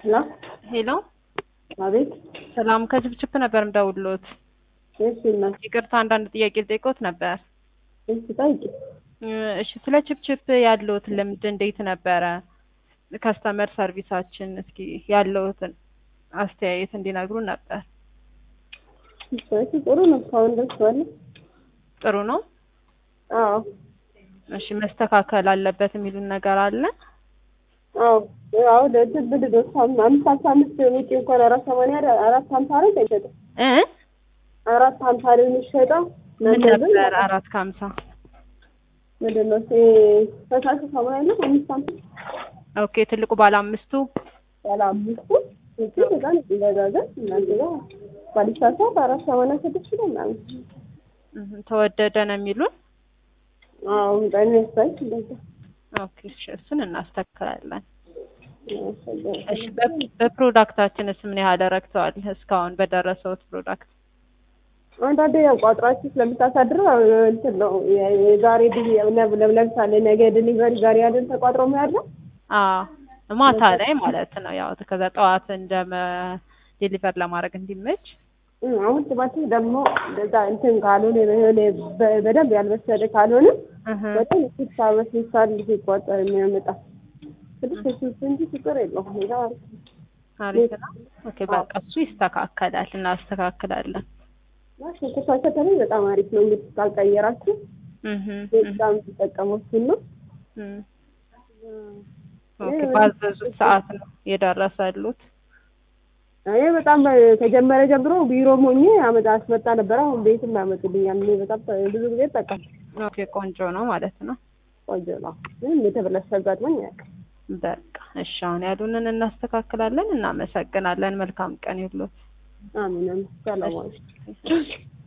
ሄሎ ሄሎ አቤት። ሰላም ከችፕችፕ ነበር ምደውልሎት። እሺ እናት፣ ይቅርታ አንዳንድ ጥያቄ ልጠይቅዎት ነበር። እሺ ጠይቂ። እሺ ስለ ችፕችፕ ያለዎት ልምድ እንዴት ነበረ? ከስተመር ሰርቪሳችን እስኪ ያለዎትን አስተያየት እንዲነግሩን ነበር። እሺ ጥሩ ነው። እስካሁን ደስ ባለ። ጥሩ ነው። አዎ እሺ መስተካከል አለበት የሚሉን ነገር አለ? አዎ አዎ ለእንትን ምንድን ነው አምስት ሀምሳ አምስት ውጪ እንኳን አራት ሰማንያ አራት ሀምሳ አራት አይሸጥም። እ አራት ሀምሳ ነው የሚሸጠው። ምን እናንተ ግን ነበር አራት ከሀምሳ ምንድን ነው እሱ ፈሳሽ ሰማንያ ነው አምስት ሀምሳ ኦኬ ትልቁ ባለ አምስቱ ያለ አምስቱ ውጪ በጣም ይገዛዛል። እናንተ ጋር ባሊሳሳት አራት ሰማንያ ስድስት ነው ምናምን። እህ፣ ተወደደ ነው የሚሉን። አዎ በጣም ያስታል እንደዛ ኦኬ እሺ እሱን እናስተካክላለን። ያስፈልጋል። እሺ በ- በፕሮዳክታችንስ ምን ያህል ረክተዋል እስካሁን በደረሰውት ፕሮዳክት? አንዳንዴ ያው ቋጥራችሁ ስለምታሳድረው ያው እንትን ነው የ- የዛሬ ድ ለምሳሌ ነገ ዲሊቨሪ ዛሬ ያለን ተቋጥሮ የሚያድረው አዎ ማታ ላይ ማለት ነው። ያው ከዛ ጠዋት እንደ ዴሊቨር ለማድረግ እንዲመች እም፣ አሁን ቲማቲም ደግሞ እንደዛ እንትን ካልሆነ የሆነ በ- በደንብ ያልበሰለ ካልሆነ እህ፣ በጣም ስልሳ በስልሳ ልጅ ይቋጠር የሚያመጣ ስድስት ስልስ እንጂ ችግር የለውም። ሌላ አሪፍ ነው። አሪፍ ነው። ኦኬ በቃ እሱ ይስተካከላል፣ እናስተካክላለን። እና ሽንኩርት በተለይ በጣም አሪፍ ነው። እንግዲህ ካልቀየራችሁ እህ፣ እህ፣ በጣም ተጠቀመው እሱን ነው። እህ። ኦኬ ባዘዙት ሰዓት ነው የደረሰሉት። እኔ በጣም ከጀመረ ጀምሮ ቢሮ ሞኜ አመጣ አስመጣ ነበረ። አሁን ቤትም ያመጡልኛል። እኔ በጣም ብዙ ጊዜ እጠቀም ኦኬ ቆንጆ ነው ማለት ነው። ቆንጆ ነው። ግን የተበላሸ አጋጥሞኝ አያውቅም። በቃ እሺ፣ አሁን ያሉንን እናስተካክላለን። እናመሰግናለን። መልካም ቀን ይሁንልዎት። አሜን አሜን። ሰላም ዋሉ።